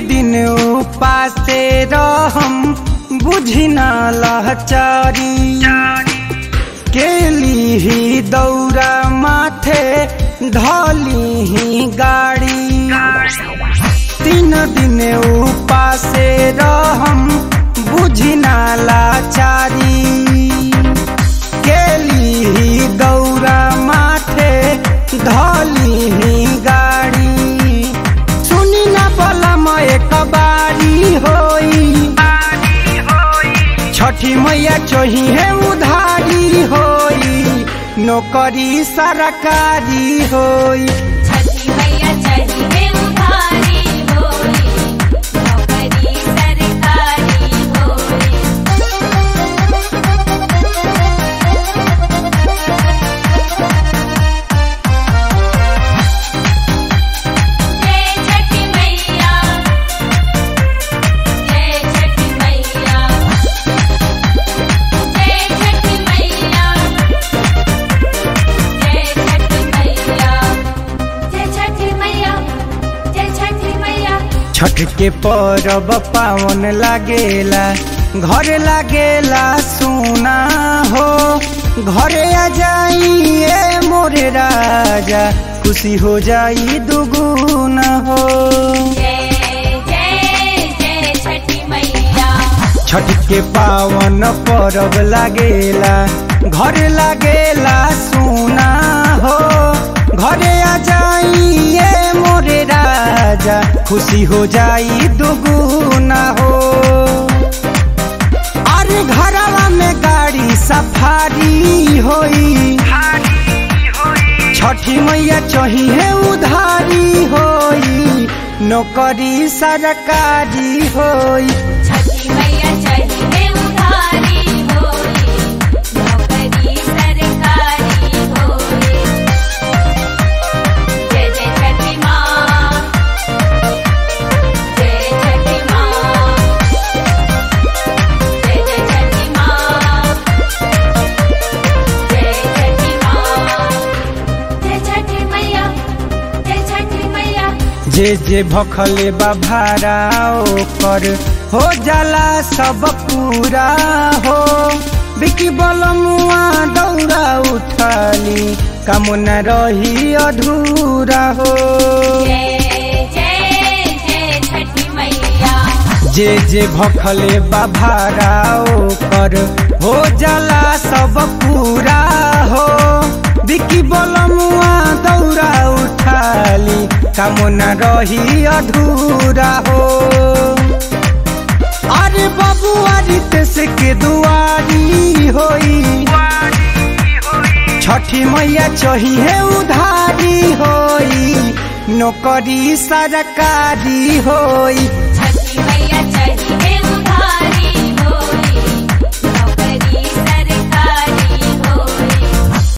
दिन उपासे रहम बुझी न लहचारी केली ही दौरा माथे धली ही गाड़ी तीन दिन उपासे रहम बुझी न लाचारी केली ही दौरा माथे धली ही गाड़ी सुनी न बलम एक बारी होई छठी मैया चोही है उधारी होई नौकरी सरकारी होई छठी मैया चाहिए उधारी होई नौकरी सरकारी होई जय छठी मैया जय छठी मैया जय छठी मैया जय छठी मैया जय छठी मैया जय छठी मैया छठ के परब पावन लागेला घर लागेला सोना हो घरे आ जाइए मोरे राजा खुशी हो जाई दुगुना हो जय जय जय छठी मैया छठ के पावन परब लागेला घर लागेला सोना हो घरे आ जाइए मोरे राजा खुशी हो जाई दुगुना हो अरे घरवा में गाड़ी सफारी होई छठी मैया चाहिए उधारी होई नौकरी सरकारी होई छठी मैया चाहिए उधारी होई नौकरी सरकारी होई जय जय छठी माँ जय छठी माँ जय जय छठी माँ जय छठी माँ जय छठी मैया जय छठी मैया जे जे भखले बा भाड़ा ओकर हो जाला सब पूरा हो बिकी बलमुआ दौड़ा उठाली कामना रही अधूरा हो जय जय जय छठी मैया जे जे भखले बा भाड़ा ओकर हो जाला सब पूरा हो बिकी बलमुआ दौड़ा उठाली कामना रही अधूरा हो अरे बबुआ रितेश के दुआरी होई छठी मैया चाहिए उधारी होई नौकरी सरकारी होई छठी मैया चाहिए उधारी